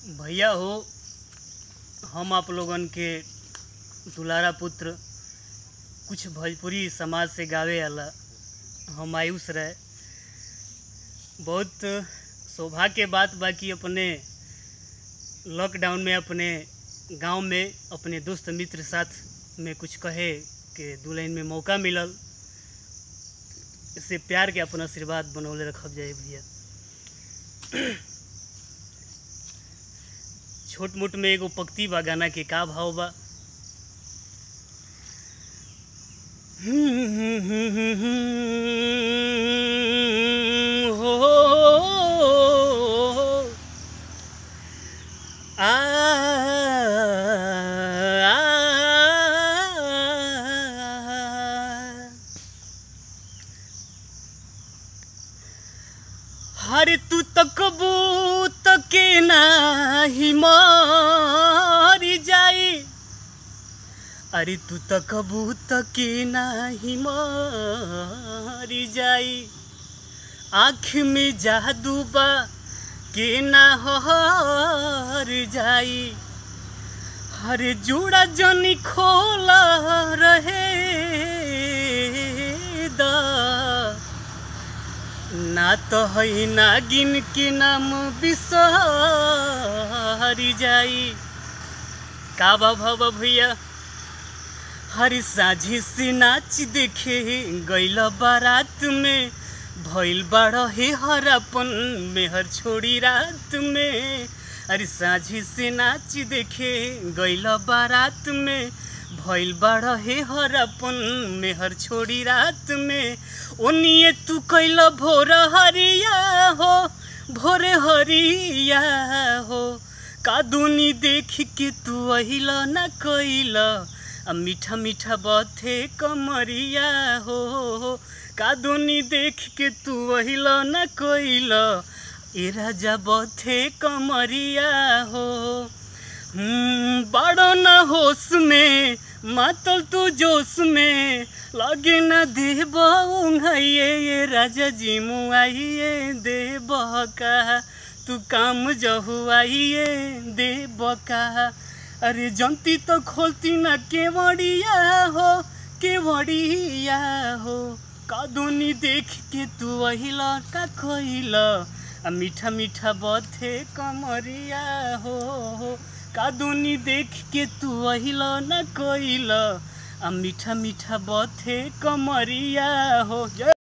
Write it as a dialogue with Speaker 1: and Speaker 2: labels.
Speaker 1: भैया हो हम आप लोगन के दुलारा पुत्र कुछ भोजपुरी समाज से गावे आला हम आयुष रहे बहुत सौभाग्य के बात बा कि अपने लॉकडाउन में अपने गांव में अपने दोस्त मित्र साथ में कुछ कहे के दू लाइन में मौका मिलल इससे प्यार के अपन आशीर्वाद बनौले रखब जाए भैया छोट मोट में एगो पक्ति बा गाना के का भाव बा हो आ हर तू तकबू तके नाही मारी जाई अरे तू तकबू तके नाही मारी जाई आँख में जादू बा के ना हर जाई हर जुड़ा जनी खोला रहे दा ना तो है नागिन के नाम बिसरी जाई का बा भव भैया हर साझी से नाच देखे गैल बारात में भइल बाड़ हे हरापन मेहर छोड़ी रात में अरे साझी से नाच देखे गैल बारात में भइल बाड़ हे हरापन मेहर छोड़ी रात में ओनिए तू कैल भोर हरिया हो भोरे हरिया हो कादुनी देख के तू अहिल न कैल आ मीठा मीठा बथे कमरिया हो कादुनी देख के तू अहिल न कैल ए राजा बथे कमरिया हो बड़ो न होश में मातल तू जोश में लगे न देव उंघाइए ये राजा जी मुआइए देव का तू काम जहुआइए देव का अरे जंती तो खोलती न केवड़िया हो केवड़िया हो कादुनी देख के तू अहिला का खोइला आ मीठा मीठा बथे कमरिया हो कादुनी देख के तू अहिला न कोइला आ मीठा मीठा बथे कमरिया हो जय